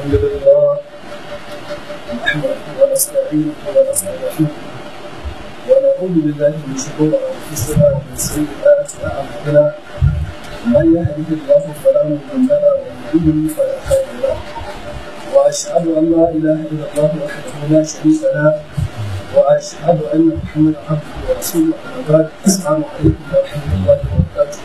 الحمد لله نحمده ونستعينه ونستغفره ونعوذ بالله من شرور انفسنا ومن سيئات اعمالنا من يهده الله فلا مضل له ومن يضلل فلا هادي له واشهد ان لا اله الا الله وحده لا شريك له واشهد ان محمدا عبده ورسوله اما بعد السلام عليكم ورحمه الله وبركاته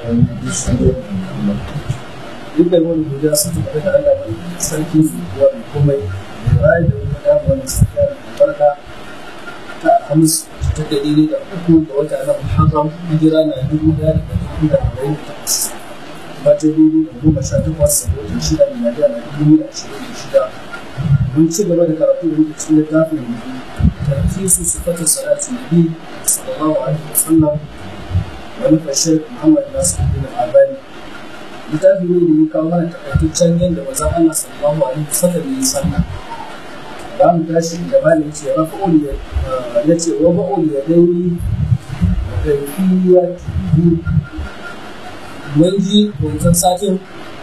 duk da wani guda sun tafi da Allah mai sarki zuwa mai komai da rayu da wani da wani safiya da barka ta hamis ta da daidai da uku ga wata na Muharram hijira na dubu daya da dubu da arba'in da takwas wata dubu da goma sha takwas da wata shida da nadia na dubu da ashirin da shida mun ci gaba da karatu da muke cikin littafin tarfisu sifatin salatu nabi sallallahu alaihi wasallam wani fashe Muhammad Nasiruddin Albani littafi ne da ya kawo mana takaitaccen yadda mazan Allah sallallahu alaihi wasallam ya yi sallah za mu tashi da bani ce rafa'ul ya ya ce wa ba'ul ya dauri da kaifiya mun ji wancan satin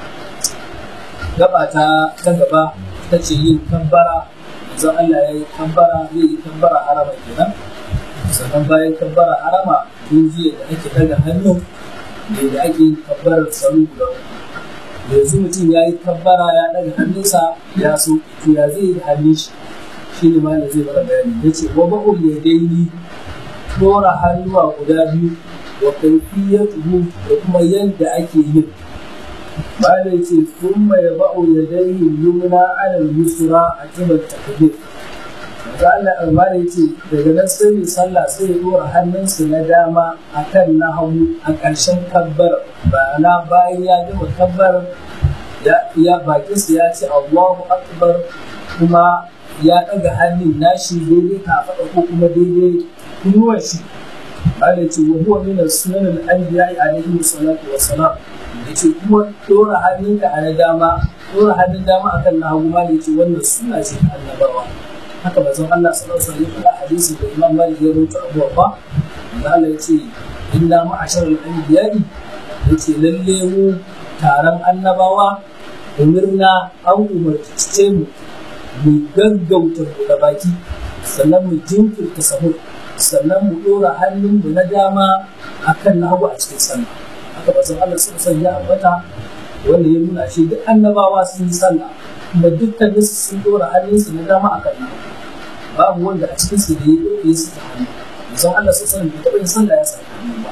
gaba ta ta gaba ta ce yin kambara manzon Allah ya yi kambara zai yi kambara harama kenan sannan bayan kambara harama mun ji da ake daga hannu da da ake yin kabbarar salu guda yanzu mutum ya yi kabbara ya ɗaga hannunsa ya so to ya zai yi da hannun shi shi ne ma zai mana bayani ya ce wa ba'ul ya daini ɗora hannuwa guda biyu wa kaifiyatuhu da kuma yadda ake yin Bada ce sun mai ba'u ya daini yumna alal yusra a kibar takbir Maza Allah albani ce daga nan sai mai sallah sai ya dora hannunsa na dama a kan na hagu a ƙarshen kabbar na bayan ya gama kabbar ya bakinsa ya ce Allahu akbar kuma ya ɗaga hannun nashi daidai kafaɗa ko kuma daidai kunuwar shi Allah ce wa huwa min sunan al-anbiya alaihi salatu wa salam yace kuma dora hannunka a na dama dora hannun dama akan na hagu ma yace wannan suna ce ta annabawa haka bazan Allah sallallahu alaihi wasallam ya hadisi da Imam Malik ya rawaito Abu Bakar da Allah yace inna ma'ashar al-anbiya'i yace lalle mu taron annabawa umirna an umarce mu mu gaggauta da baki sannan mu jinkirta sahur sannan mu dora hannun mu na dama akan na hagu a cikin sallah haka bazan Allah sallallahu alaihi wasallam ya ambata wanda ya nuna shi duk annabawa sun yi sallah kuma dukkanin su sun dora hannunsu na dama akan na babu wanda a cikin su da ya ɗauke su ta hannu musan Allah sun sanin bai taɓa yin sallah ya saka hannu ba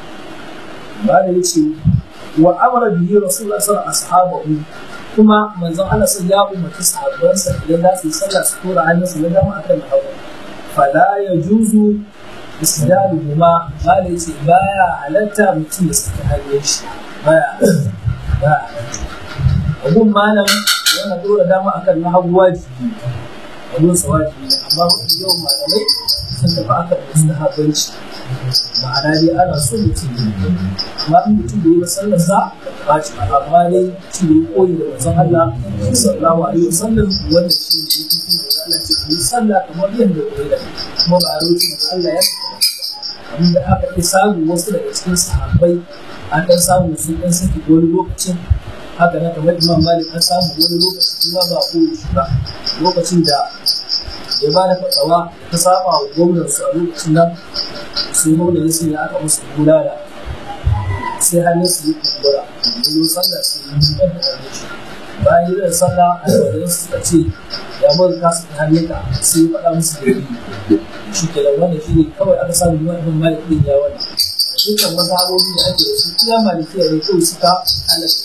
ba da ya ce wa amara bihi rasulullah sallallahu alaihi wasallam kuma manzon Allah sun ya umarci sahabbansa idan za su yi sallah su dora hannunsu na dama akan na hagu fala ya juzu isdaluhuma ba da ya ce baya halatta mutum ya saka hannun shi baya ba abun malam yana dora dama akan na hagu wajibi abun sa wajibi amma mafi yawan malamai sun tafi akan mustahabanci ma'ana dai ana so mutum ne amma in mutum da yi ba sallar sa ba ci amma dai mutum da ya koyi da manzon Allah sallallahu alaihi wasallam wanda shi ne yake da Allah ce ku yi sallah kamar yadda ku yi da kuma ba a roƙi Allah ya abin da aka fi samu wasu daga cikin sahabbai an ɗan samu sun ɗan saki wani lokacin haka na kamar imam malik an samu wani lokaci kuma ba ko shi ba lokacin da ya ba da fatsawa ta saba wa gwamnan su a lokacin nan sai gwamnan sun ya aka musu bulala sai hannun su yi kumbura da yi sallah su yi da hannun shi bayan yin sallah a yau suka ce ya bar ka su hannunka sai ya faɗa musu da yi shi ke da wannan shi ne kawai aka samu imam malik ɗin ya wannan dukkan mazhabobi da ake da su iya malikiya ne kawai suka halatta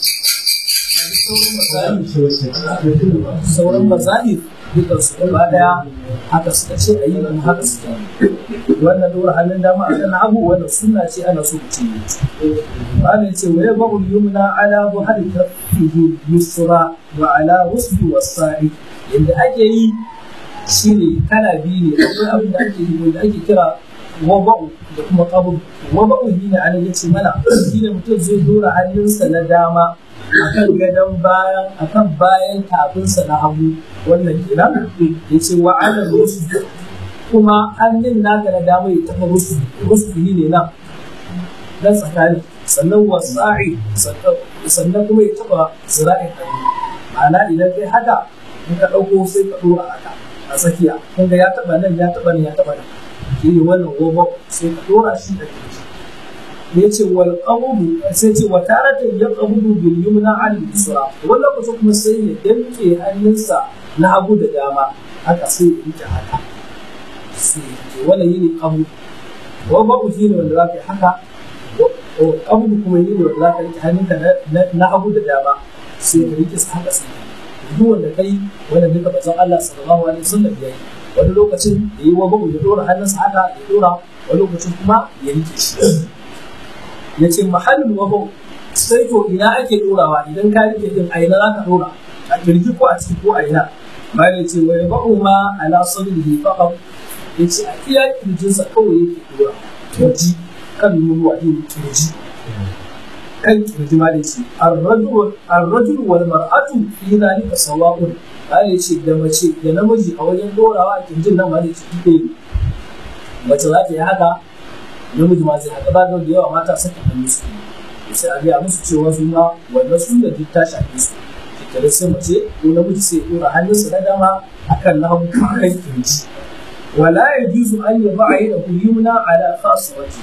sauran mazahir dukkan su gaba daya haka suka ce a yi kuma haka suka wannan dora hannun dama a kan abu wannan sunna ce ana so mutum yi bani ce wa ya ba'ul yumna ala buhari kafihi yusra wa ala rusbi wasa'i yadda ake yi shine kala biyu ne akwai abin da ake yi wanda ake kira waba'u da kuma qabul waba'u shine ana yace mana shine mutum zai dora hannunsa na dama akan gadon bayan akan bayan tafinsa na hagu wannan kenan ya ce wa ala rusu kuma hannun naka na dama ya taɓa rusu rusu ne nan dan tsakani sannan wasa'i sannan kuma ya taɓa zira'in hannu ma'ana idan kai haka in ka ɗauko sai ka ɗora haka a tsakiya kun ga ya taɓa nan ya taɓa nan ya taɓa nan shi ne wannan gobe sai ka ɗora shi da kirji ya ce wal qabudu sai ce wa taratan ya qabudu bil yumna al yusra wannan lokacin kuma sai ya danke hannunsa na hagu da dama haka sai ya rike haka sai ya wannan yini qabudu wa babu shi ne wanda za ka yi haka qabudu kuma yini wanda za ka rike hannunka na hagu da dama sai ka rike sa haka sai duk wanda kai wanda duka bazan Allah sallallahu alaihi wasallam ya yi wani lokacin ya yi wa babu ya dora hannunsa haka ya dora wani lokacin kuma ya rike shi ya ce mahallin wabo sai to ina ake dorawa idan ka rike din a ina za ka dora a kirji ko a ciki ko a ina bayan ya ce wa ya ba'u ma ala sadrihi faqat ya ce a iya kirjinsa kawai yake dora kirji kan nunuwa din kirji kan kirji ma da ce arrajul wal mar'atu fi zalika sawa'un bayan ya ce da mace da namiji a wajen dorawa a kirjin nan ma da ce ne mace za ta yi haka namiji ma zai haka ba da yawa mata saka hannu su sai a gaya musu cewa su ma wannan su da duk ta shafe su shekaru sai mace ko namiji sai ya dora hannunsa na dama akan na hagu kan kirji wala ya juzu an yi ba a yi da kuyumna ala kasuwati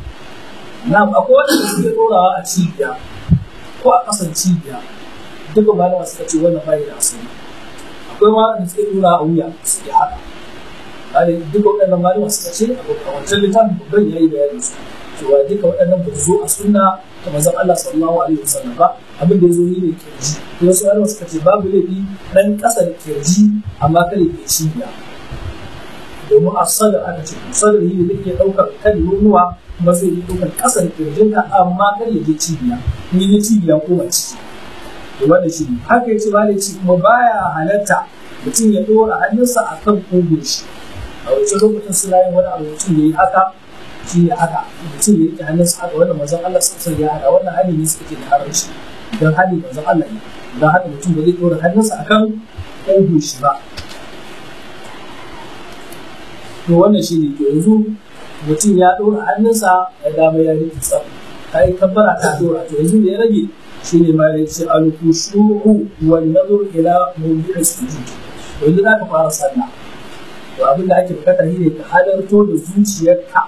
na akwai wanda suke dorawa a cibiya ko a kasan cibiya duka malama suka ce wannan bai da asali akwai ma da suke dora a wuya suke haka kare duka waɗannan malama suka ce a wancan littafin babban ya yi bayanin su cewa duka waɗannan ba su zo a sunna ta manzon Allah sallallahu alaihi wasallam ba abin da ya zo yi ne kirji to wasu malama suka ce babu laifi ɗan ƙasa da kirji amma kada ke cibiya domin a sadar aka ce sadar yi ne ke ɗaukar kan nonuwa kuma zai yi ɗaukar ƙasa da kirjinka amma kar ya je cibiya in yi cibiya ko ba ciki to wannan shi ne haka ya ce ba ci kuma baya halatta mutum ya ɗora hannunsa a kan ƙugun shi a wancan lokacin suna yin wani abu mutum ya yi haka shi ne haka mutum ya riƙe hannunsa haka wannan manzon Allah sassan ya hada wannan hali ne suka ke da haramci don hali manzon Allah ne don haka mutum ba zai ɗora hannunsa a kan ƙugun shi ba to wannan shi ne to yanzu mutum ya ɗora hannunsa ya dama ya riƙe tsaf ta yi kabbara ta ɗora to yanzu da ya rage shi ne ma ya ce al-khushu'u wan nazar ila mawdi'i sujud yanzu za ka fara sallah to abin da ake bukata shi ne ka halarto da zuciyarka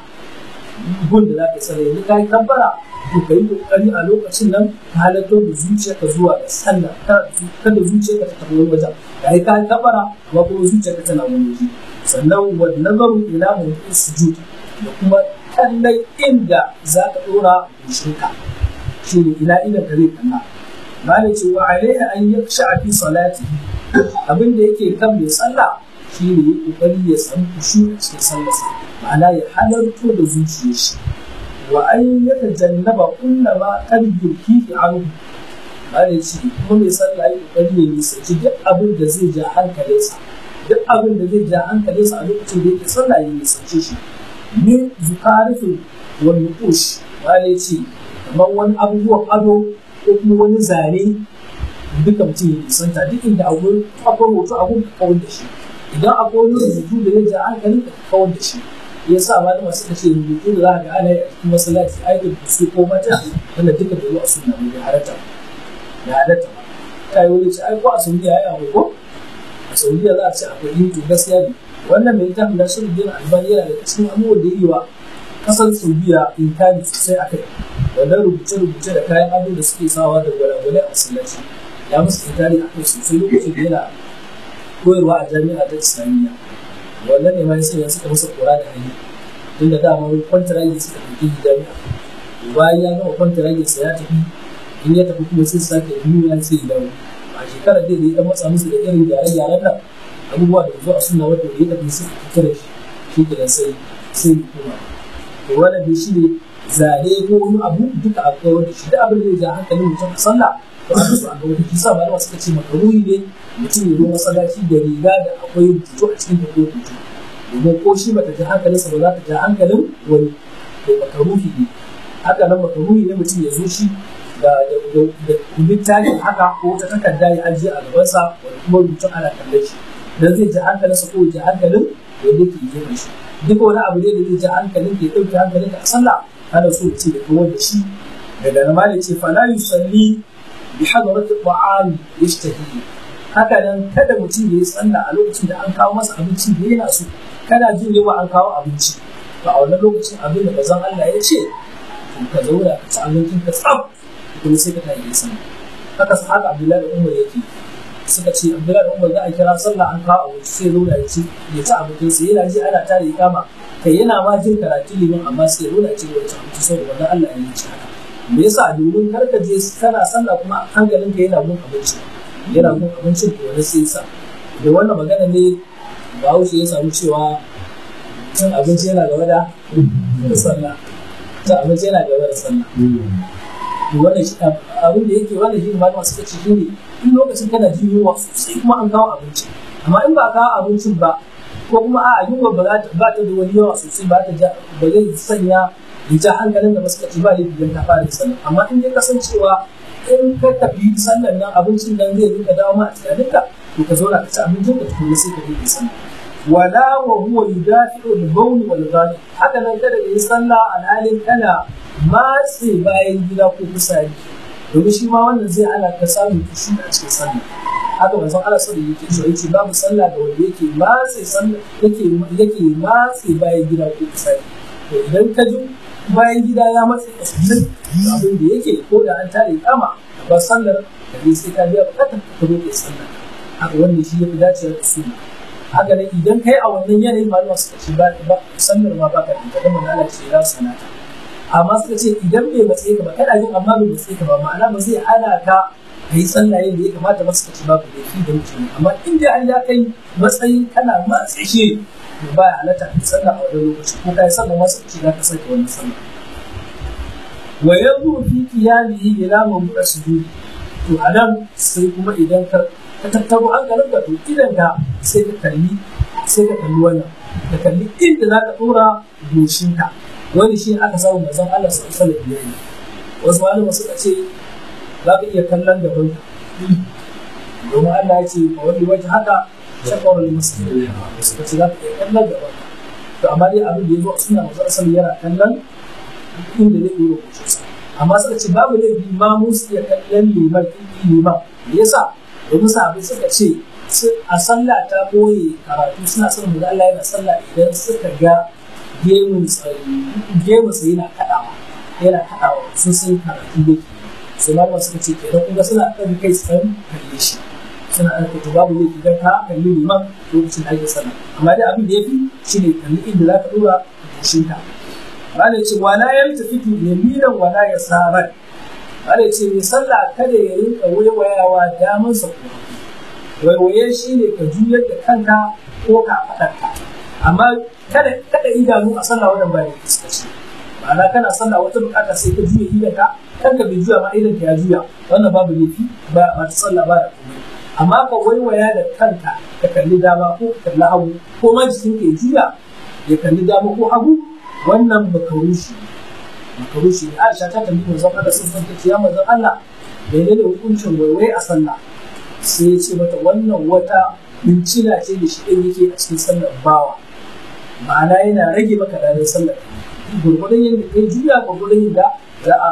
gun da za ka sallah yanzu ka yi kabbara to ka yi kokari a lokacin nan ka halarto da zuciyarka zuwa ga sallah kada zuciyarka ta tafi wani wajen ka yi ka yi kabbara amma kuma zuciyarka tana wani waje sannan wa nazaru ila mawdi'i sujud da kuma kallon inda za ka dora goshinka shi ne ila ila ka zai kalla malai ce wa alaiha an yaksha fi salati abin da yake kan mai sallah shi ne ya kokari ya san kushu a cikin sallarsa ma'ana ya halarto da zuciyar shi wa an ya tajannaba kullama kan yurki fi anhu malai ce kuma mai sallah ya kokari ya nisanci duk abin da zai ja hankalinsa duk abin da zai ja hankalinsa a lokacin da yake sallah ya nisance shi min zukarifin wani kush malai ce kamar wani abubuwan ado ko kuma wani zane duka mutum ya nisanta duk inda akwai akwai hoto abun ka kawar da shi idan akwai wani rubutu da ya ja hankalin ka kawar da shi ya sa ma da masu kashe rubutu da za ka ga ana yi a cikin masallaci aikin su ko mata wanda duka da zuwa suna ne da halatta da halatta ta yi wani ce ai ko a saudiya ya yi ko a saudiya za a ce akwai yin to gaskiya ne wannan mai littafin na shirin din albani yana da cikin abubuwan da yi wa kasar saudiya inkari sosai a kai wannan rubuce-rubuce da kayan ado da suke sawa da gwalagwalai a masallaci ya musu inkari a kai sosai lokacin da yana koyarwa a jami'a ta islamiyya wannan ne ma ya sanya suka masa kora da hanyar tunda dama kwantaragi suka ɗauki jami'a bayan ya gama kwantaragi sa ya tafi in ya tafi kuma sai su sake duniya sai ya dawo a shekarar da ya dan matsa musu da irin gyare-gyaren nan abubuwa da zo a suna wanda ya tafi suka fita da shi shi ke sai sai ya koma to wannan dai shi ne zane ko wani abu duka a kawar da shi da abin da ya ja hankalin mutum a sallah to a su a ga wani kisa ba suka ce makaruhi ne mutum ya zo masallaci da riga da akwai rubutu a cikin tafiya rubutu domin ko shi bata ja hankalinsa ba za ta ja hankalin wani to makaruhi ne haka nan makaruhi ne mutum ya zo shi da littafin haka ko ta takarda ya ajiye a gabansa wanda kuma rubutun ana kallon shi dan zai ja hankalinsa ko ya ja hankalin wanda ke gefen shi duk wani abu ne da zai ja hankalin ke ɗauke hankalin a sallah ana so ce da kawar da shi daga nan malai ce fala yusalli bi hadarati ta'ami yashtahi haka nan kada mutum ya yi sallah a lokacin da an kawo masa abinci da yana so kana jin yawa an kawo abinci to a wannan lokacin abin da bazan Allah ya ce to ka zauna ka ci abincin ka tsaf kuma sai ka tafi sallah haka sa haka Abdullahi da Umar yake suka ce Abdullahi da Umar za a kira sallah an kawo abinci sai zauna ya ci ya ci abincin sa yana ji ana tare kama kai yana ma jin karatu liman amma sai ya zauna ya ci ya ci abinci saboda wannan Allah ya yi ci haka me yasa domin kar ka je kana sallah kuma hankalin ka yana gun abinci yana gun abincin to wani sai sa da wannan magana ne Bahaushe ya samu cewa cin abinci yana gaba da sallah cin abinci yana gaba da sallah wannan shi abin da yake wannan shi malama suka ce shi ne in lokacin kana jin yunwa sosai kuma an kawo abinci amma in ba kawo abincin ba ko kuma a yunwa ba ta ba ta da wani yawa sosai ba ta ba zai sanya ya ja hankalin da suka ci ba laifi don ta fara sallah amma in ya kasancewa in ka tafi sallan nan abincin nan zai rinka dawo ma a tunaninka to ka zauna ka ci abincin ka tukuna sai ka je sallah wala wa huwa yudafi'u al-bawl wal ghali haka nan kada yi sallah alhalin kana matse bayan gida ko fitsari domin shi ma wannan zai ana ka samun kushi a cikin sallah haka manzon Allah sallallahu alaihi wasallam yake babu sallah da wanda yake matse sallah yake yake matse bayan gida ko fitsari to idan ka ji bayan gida ya matse ka sosai abin da yake ko da an tare kama ba sallar da ne sai ka biya bukatar ka roƙe sallah haka wannan shi ya fi dacewa da sunna haka ne idan kai a wannan yanayin malama suka ce ba sallar ma ba ka da ita kuma Allah ce ya sanata amma suka ce idan bai matsayi ka ba kada yin amma bai matsayi ka ba ma'ana ba zai hana ka ka yi sallah yadda ya kamata ba suka ce babu laifi da mutum amma in dai an ya kai matsayin kana matsayi shi to ba ya halatta ka sallah a wannan lokaci ko ka yi sallah ma suka ce za ka sake wannan sallah wa yanzu fi qiyamihi ila mawdu'a sujudi to anan sai kuma idan ka ka tattaro hankalin ka to idan ka sai ka kalli sai ka kalli wannan ka kalli inda za ka dora goshinka wani shi aka samu manzon Allah sallallahu alaihi wasallam wasu malama suka ce za ka iya kallon gaban ka domin Allah ya ce a wani waje haka shakawar masjid suka ce za ka iya kallon gaban ka to amma dai abin da ya zo a suna manzon Allah yana kallon inda zai dora goshinsa amma suka ce babu laifi ma musu iya kallon liman liman me yasa domin sahabbai suka ce a sallah ta boye karatu suna son mu Allah yana sallah idan suka ga gemun gemun sa yana kadawa yana kadawa sun san karatu da ke sai malama suka ce kenan kun ga suna ɗaga kai su san kalle shi suna ɗaga kai to babu laifi idan ka kalli liman lokacin da ake sallah amma dai abin da ya fi shine kalli inda za ka dora goshinka Bala ce wala yaltafitu yaminan wala yasaran Bala ce mai sallah kada ya rinka waiwayawa damansa ko waiwaye shi ne ka juyar da kanka ko ka faɗarka amma kada kada idanu a sallah wannan ba da fuskaci ma'ana kana sallah wata bukata sai ka juya idan ka kanka bai juya ma idan ka ya juya wannan babu laifi ba ba ta sallah ba da komai amma ka waiwaya da kanka ka kalli dama ko ka kalli hagu ko ma jikin ka ya juya ya kalli dama ko hagu wannan makarushi makarushi ne Aisha ta tambayi manzon Allah sun san ta ya manzon Allah menene hukuncin waiwai a sallah sai ya ce mata wannan wata bincina ce da shi ɗin yake a cikin sallar bawa ma'ana yana rage maka ranar sallar gurgurdan yadda kai juya gurgurdan yadda za a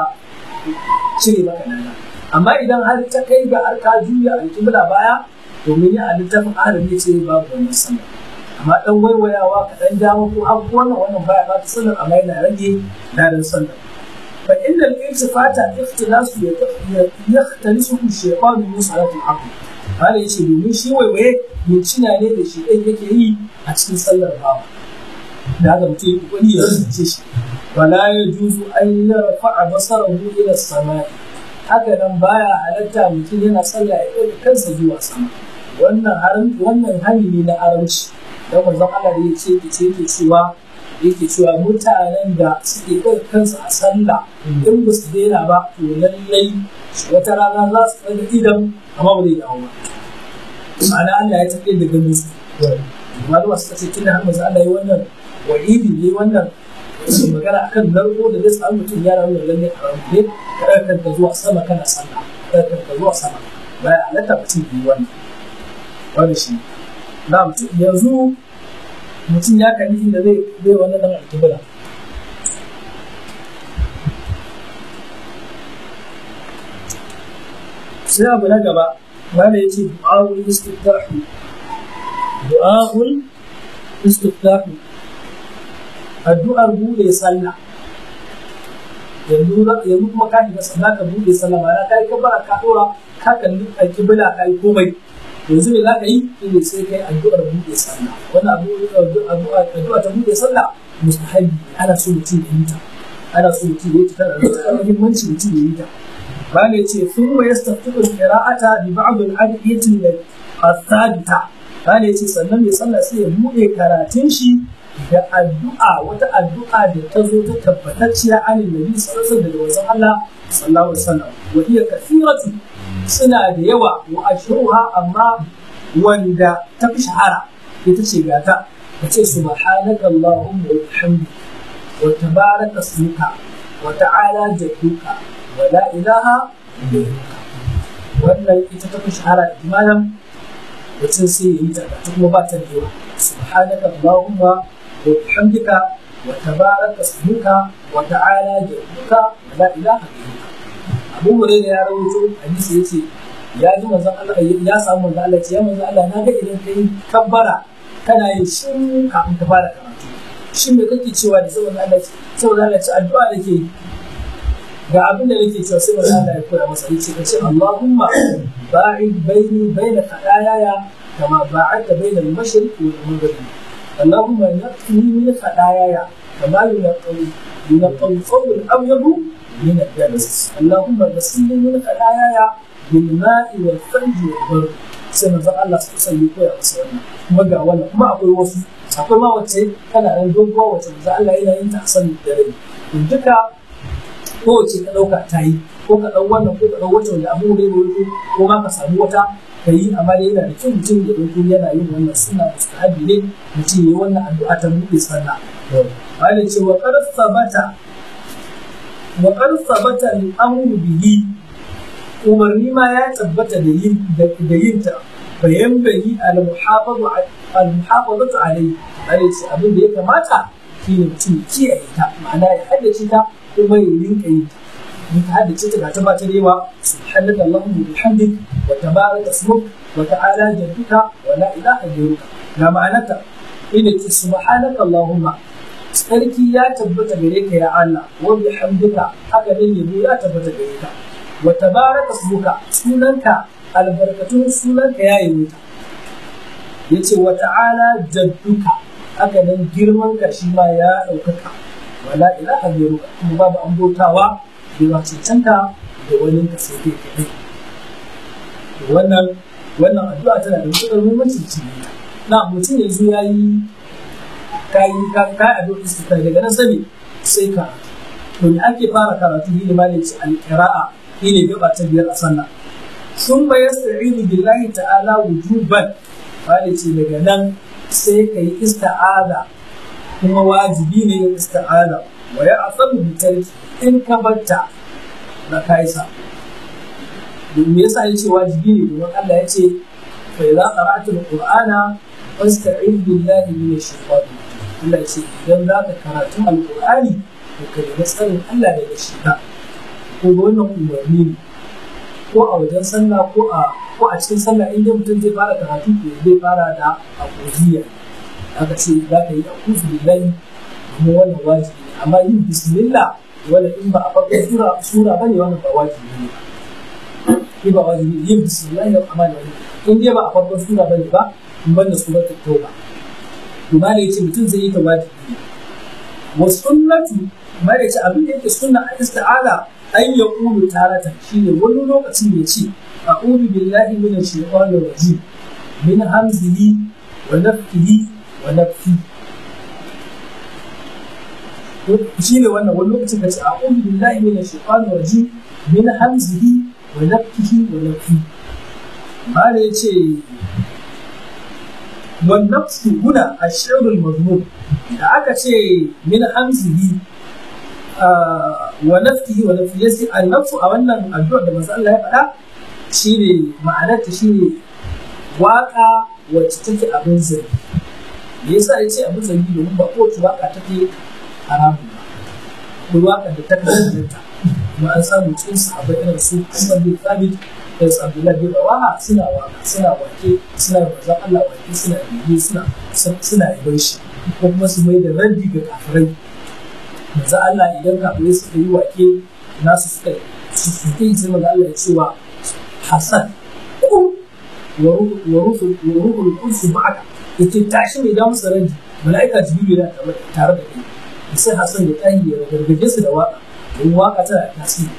cire maka rana amma idan har ta kai ga har ka juya alƙibla baya domin ya a littafin adam ya ce babu wannan sallar amma dan waiwayawa ka dan dawo ko abu wannan wannan baya ba ta sallar amma yana rage ranar sallar fa inda al-iltifata ikhtilasu yahtalisu shaytanu min salatul aql Malam ya ce domin shi waiwaye mincina ne da shi ɗan yake yi a cikin sallar bawa. Da haka mutum ya kokari ya rubuce shi. Wala ya juzu an yi rafa'a basarahu ila samai. Haka nan baya halatta mutum yana sallah ya ɗauka kansa zuwa sama. Wannan haram wannan hani ne na haramci. Dan manzon Allah da ya ce ke ce yake cewa yake cewa mutanen da suke ɗauka kansu a sallah in ba su daina ba to lallai wata rana za su ɗaga idan amma ba zai dawo ba ma'ana Allah ya tafi da ganin su malama suka ce tunda har manzo Allah ya wannan wa'idi ne wannan magana akan narko da zai samu mutum ya rawu lalle a rawu ne kada kanka zuwa sama kana sallah kada kanka zuwa sama baya halatta mutum yi wannan wani shi na mutum yanzu mutum ya kalli inda zai zai wannan dan alkibla sai abu na gaba wanda ya ce du'a'ul istiftahu du'a'ul istiftahu addu'ar bude sallah yanzu yanzu kuma ka shiga sallah ka bude sallah ba ka yi kabara ka dora ka kalli alkibla ka yi komai yanzu me za ka yi shine sai kai addu'ar bude sallah wannan addu'a addu'a ta bude sallah mustahabi ana so mutum ya yi ta ana so mutum ya yi ta tana da muhimmanci mutum ya yi ta ba ne ce sun wa yastaftiqu qira'ata bi ba'd al-adiyati al-thabita ba ne ce sannan mai sallah sai ya bude karatun shi da addu'a wata addu'a da ta zo ta tabbatacciya an nabi sallallahu alaihi wasallam Allah sallallahu alaihi wasallam wa hiya kathiratu suna da yawa wa ashruha amma wanda ta fi shahara ita ce gata ta ce subhanaka allahumma wa bihamdika wa tabaraka ismuka wa ta'ala jadduka wa la ilaha ghayruka wannan ita ta fi shahara imanan mutum sai ya yi ta kuma ba ta da yawa subhanaka allahumma وبحمدك وتبارك اسمك وتعالى جدك ولا اله غيرك Abu Hurairah ya rawaito hadisi yace ya ji manzon Allah ya samu manzon Allah ya manzon Allah na ga idan kai kabbara kana yin shin kafin ka fara karatu shin me kake cewa da saboda Allah saboda Allah ce addu'a nake yi ga abin da nake cewa sai manzon Allah ya koya masa yace ka ce Allahumma ba'id baini baina khadayaya kama ba'adta baina al-mashriq wal maghrib اللهم نقني من خطاياي كما ينقي ينقى الثوب الابيض من الدنس اللهم غسلني من خطاياي بالماء والثلج والبرد sai manzon Allah su kusa yi koya masa wannan kuma ga wannan kuma akwai wasu akwai ma wacce kana nan doguwa wacce manzon Allah yana yin ta a sanin dare to duka kowace ka ɗauka ta yi ko ka ɗau wannan ko ka ɗau wacce wanda abu ne ne ko ma ka samu wata ka yi amma dai yana da kyau mutum ya ɗauko yana yin wannan suna mustahabi ne mutum ya yi wannan addu'a ta buɗe sallah wani ce wa qad sabata wa qad sabata al-amru bihi umarni ma ya tabbata da yin da yin ta bayan bayi al-muhafazatu al-muhafazatu alayhi wani ce abin da ya kamata shine mutum ya kiyaye ta ma'ana ya haddace ta kuma ya rinka yin ta in ka haddace ta ga ta ba ta rewa subhanaka allahumma wa bihamdik wa tabaraka ismuk wa ta'ala jadduka wa la ilaha ghayruka ga ma'anarta ina ce subhanaka allahumma sarki ya tabbata gare ka ya Allah wa bihamdika haka ne yabo ya tabbata gare ka wa tabaraka ismuka sunanka albarkatun sunanka ya yi ta yace wa ta'ala jadduka haka nan girman ka shi ma ya ɗaukaka wa la ilaha ghayruka kuma babu an bautawa bai cancanta da wani ka sai kai kaɗai wannan wannan addu'a tana da matuƙar muhimmanci cikin na mutum yanzu ya yi kayi kayi addu'a istighfar daga nan sani sai ka to ne ake fara karatu ne malai ce alqira'a ne gaba ta biyar a sallah sun ba yasta'inu billahi ta'ala wujuban malai ce daga nan sai ka yi ista'ada kuma wajibi ne yin ista'ada wa ya asabu bi tarki in ka barta na kaisa me yasa ya ce wajibi ne domin Allah ya ce fa idza qara'ta al-qur'ana fasta'id billahi minash shaitani Allah ya ce idan za ka karatu al-qur'ani to ka nemi tsarin Allah daga shaitan ko wannan umarni ne ko a wajen sallah ko a ko a cikin sallah in dai mutum zai fara karatu to zai fara da akuziya aka ce za ka yi akuzu billahi kuma wannan wajibi ne amma yin bismillah wala in ba a farkon sura sura bane wannan ba wajibi ne in ba wajibi yin bismillahir rahmanir rahim in dai ba a farkon sura bane ba in banda suratul tauba to ma yace mutum zai yi ta wajibi wa sunnatu ma yace abin da yake sunna a isti'ala an ya qulu taratan shine wani lokacin ya ce a'udhu billahi minash shaitanir rajim min hamzihi wa nafthihi wa nafthihi shi ne wannan wani lokacin da ce a ƙudu billahi min shaitanir rajim min hamzihi wa nafkihi wa nafki ba da ya ce wan nafsu huna ashirul mazmum da aka ce min hamzihi wa nafkihi wa nafki yasi an nafsu a wannan addu'ar da manzo Allah ya faɗa shine ma'anarta shine waka wacce take abin zargi me yasa ya ce abin zargi domin ba kowace waka take haramun ba ko waƙar da ta kasance ta kuma an samu cikin sahabbai irin su Umar bin Thabit da su Abdullahi bin Rawaha suna waka suna wake suna da manzon Allah wake suna bibi suna suna yaban shi ko kuma su mai da raddi ga kafirai manzon Allah idan kafirai suka yi wake nasu suka su suke yi sai manzon Allah ya ce wa Hassan kun wa ruhul qudus ba'aka yace tashi mai da musu raddi mala'ika jibril yana tare da kai sai Hassan ya tahi ya gargaje su da waka don waka tana da tasiri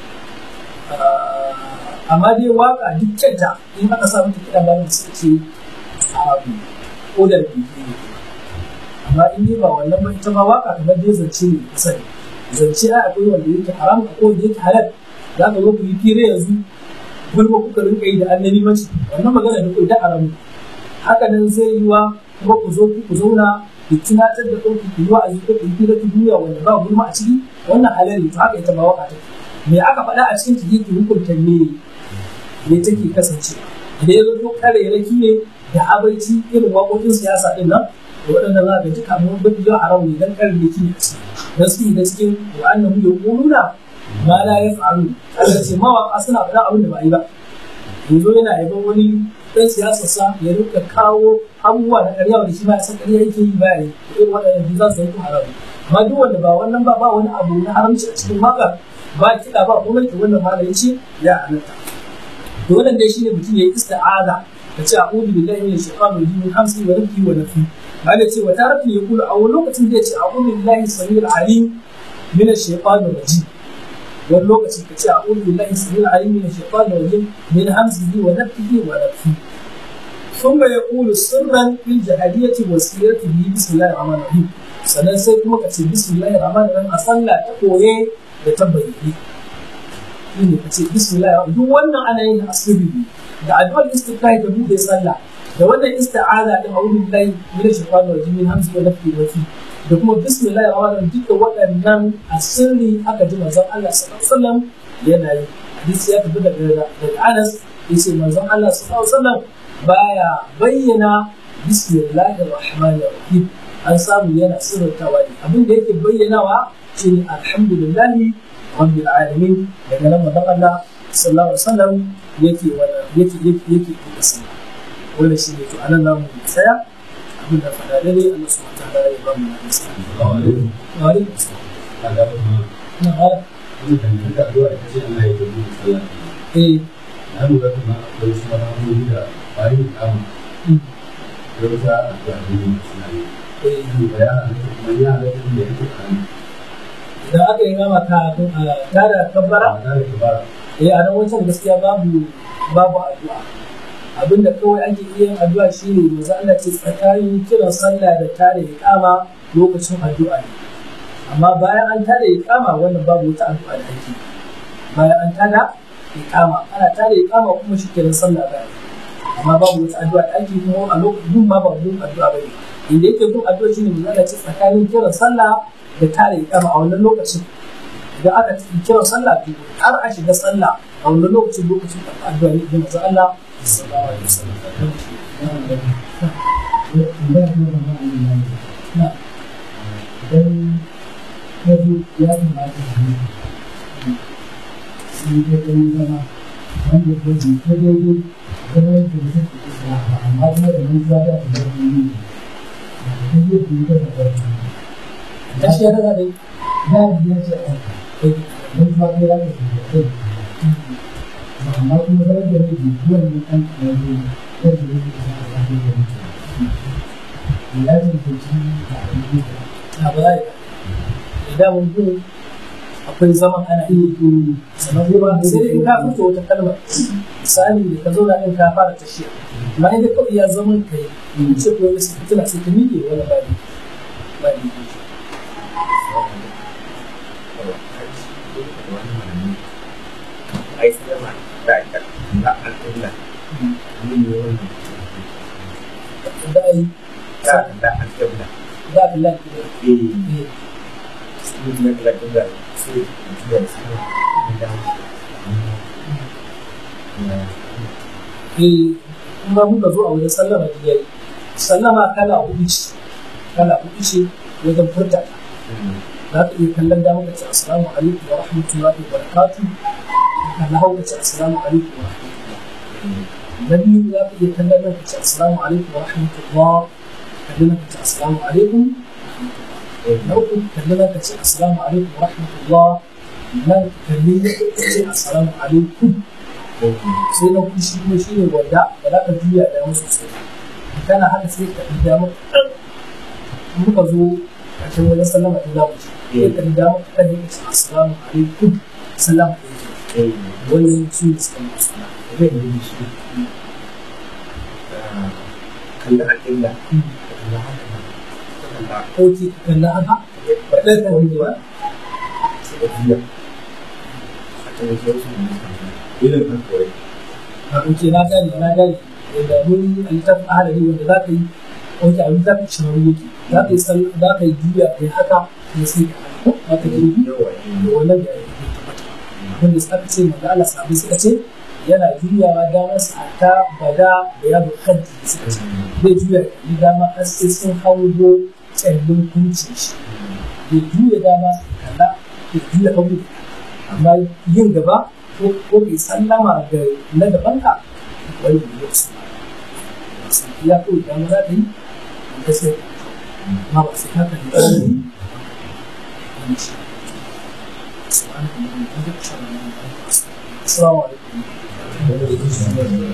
amma dai waka duk kyanta in aka sa mata kiɗa bayan suka ce abu ko da bibi ne amma in dai ba wannan ba ita ma waka kamar dai zance ne ka sani zance a akwai wanda yake haram ko wanda yake halal za ka zo ku yi fira yanzu gulma kuka rinka yi da annabi mace wannan magana da kai da haramu haka nan zai yi wa kuma ku zo ku zauna ku tunatar da ɗauki ku yi wa'azi ko ku yi fira ta duniya wanda ba gulma a ciki wannan halal ne to haka ita ma waka take me aka faɗa a cikin ta yake hukunta me ne take kasance idan ya zo kare raki ne da abaici irin waƙoƙin siyasa ɗin nan da waɗanda za ga duka mun bin jiya haram ne dan kare raki ne a ciki dan su da cikin wa'annan mu yaquluna ma la yaf'alu Allah ce mawaƙa suna faɗa abin da ba yi ba yanzu yana yaban wani ɗan siyasar sa ya rinka kawo abubuwa da ƙarya wanda shi ma ya san ƙarya yake yi ba yi irin waɗannan za su yi haram amma duk wanda ba wannan ba ba wani abu na haramci a cikin waƙar ba kiɗa ba kuma ke wannan malamin ce ya halatta to wannan dai shine mutum yayi isti'aza da ce a'udhu billahi minash shaitanir rajim min hamsi wa nafi wa nafi ba da ce wa tarafi ya kula a wani lokacin zai ce a'udhu billahi samil alim minash shaitanir rajim wani lokacin ka ce a'udhu billahi samil alim minash shaitanir rajim min hamsihi wa nafihi wa nafi ثم يقول سرا في الجهادية والسيرة به بسم الله الرحمن الرحيم sannan sai kuma ka ce bismillahir rahmanir rahim a sallah ta koye da ta bayyane shi ne ka ce bismillah duk wannan ana yin asiri ne da addu'ar istiqai da bude sallah da wannan isti'aza din a'udhu billahi minash shaitanir rajim min hamzihi wa nafthihi wa nafthihi da kuma bismillahir rahmanir rahim duka waɗannan asiri aka ji manzon Allah sallallahu alaihi wasallam yana yi hadisi ya tafi daga daga Anas yace manzon Allah sallallahu alaihi wasallam baya bayyana bismillahir rahmanir rahim an samu yana sirrantawa ne abin da yake bayyanawa shine alhamdulillahi rabbil alamin daga nan manzon Allah sallallahu alaihi wasallam yake wala yake yake yake yake sana wannan shine to anan namu tsaya abin da fada dare Allah subhanahu wa ta'ala ya ba mu nasa wa alaikum assalam na ala eh na lura kuma akwai wasu ma'amaloli da bayan kama da wata addu'a ne suna yi eh da ya halatta kuma ya halatta da yake kanu idan aka yi mama ka tada kabbara ba tare da bara eh a nan wancan gaskiya babu babu addu'a abinda kawai ake iya yin addu'a shine manzo Allah ce tsakanin kiran sallah da tare iqama lokacin addu'a ne amma bayan an tada iqama wannan babu wata addu'a da ake bayan an tada iqama ana tada iqama kuma shi kiran sallah bayan amma babu wata addu'a da ake kuma a lokacin ma ba gun addu'a bane inda yake gun addu'a shine manzo Allah ce tsakanin kiran sallah da tare iqama a wannan lokacin idan aka kira sallah to har a shiga sallah a wani lokacin lokacin da addu'a ne da manzo Allah sallallahu alaihi wasallam na idan ya zo ya kamata su yi sai dai ɗan zama wanda ko bi ta daidai zama yadda da take isa ba amma kuma da mun zaga da zama yi ne ta yi da yi da ƙarfi gaskiya da dai ya yi ya ce a kai mun ba kai ya ka shi da kai amma kuma zama da ne bi kuwan ne kan ɗaya ne yadda ya ke isa a ƙarfi da mutum ya cancanci a ƙarfi da na ba zai idan mun gun akwai zaman ana iya yi sannan kuma sai dai in ka fito wata kalma misali da ka zauna din ka fara tashiya amma idan kawai ya zaman kai in ce ko wani fitila sai ka miƙe wani ba ne ba ne ai sallama da ita da al'umma ne ne wannan da ai da da al'umma za ka lafiya eh eh su ne da al'umma su da su da eh kuma muka zo a wajen sallama da yayi sallama kala hudu ce kala hudu ce wajen furta ta za ka iya kallon dama ka ce assalamu alaikum wa rahmatullahi wa barakatuh ka na hau ka ce assalamu alaikum wa rahmatullahi na biyu za ka iya kallon nan ka ce assalamu alaikum wa rahmatullah kallon nan ka ce assalamu alaikum na uku kallon nan ka ce assalamu alaikum wa rahmatullah nan kalli ka ce assalamu alaikum sai na kuɗi shi kuma shi ne wanda ba za ka juya da yawan sosai kana haka sai ka ɗi dama kaɗan muka zo a cikin wajen sallama ta zamu ce sai ka ɗi dama kaɗan ne ka ce assalamu alaikum sallama alaikum wannan su ne suka mutu sallama zai yi shi kalli alƙilla kalli haka kalli ko ki kalla haka ba ɗaya ka wani ba suka juya a kan wasu wasu ne irin kan kawai a ɗauke na gane na gane da mun littafin ahalari wanda za ka yi wanda a littafin shinaru yake za ka yi sall- za ka yi juya kai haka kuma sai ka haka za ka yi yawa da wannan da ya tabbata wanda suka ce manzo Allah sabu suka ce yana juyawa damar sa ta bada da ya bukaddi suka ce zai juya yi dama har sai sun hango tsallin kuncin shi ya juya dama kalla ya juya hagu amma yin gaba ko ko kai sallama ga na gabanka wani ne ya su ya ko dama za ka yi ka sai amma ba sai ka kalli wani shi سبحانك اللهم وبحمدك اشهد ان لا اله الا انت استغفرك السلام عليكم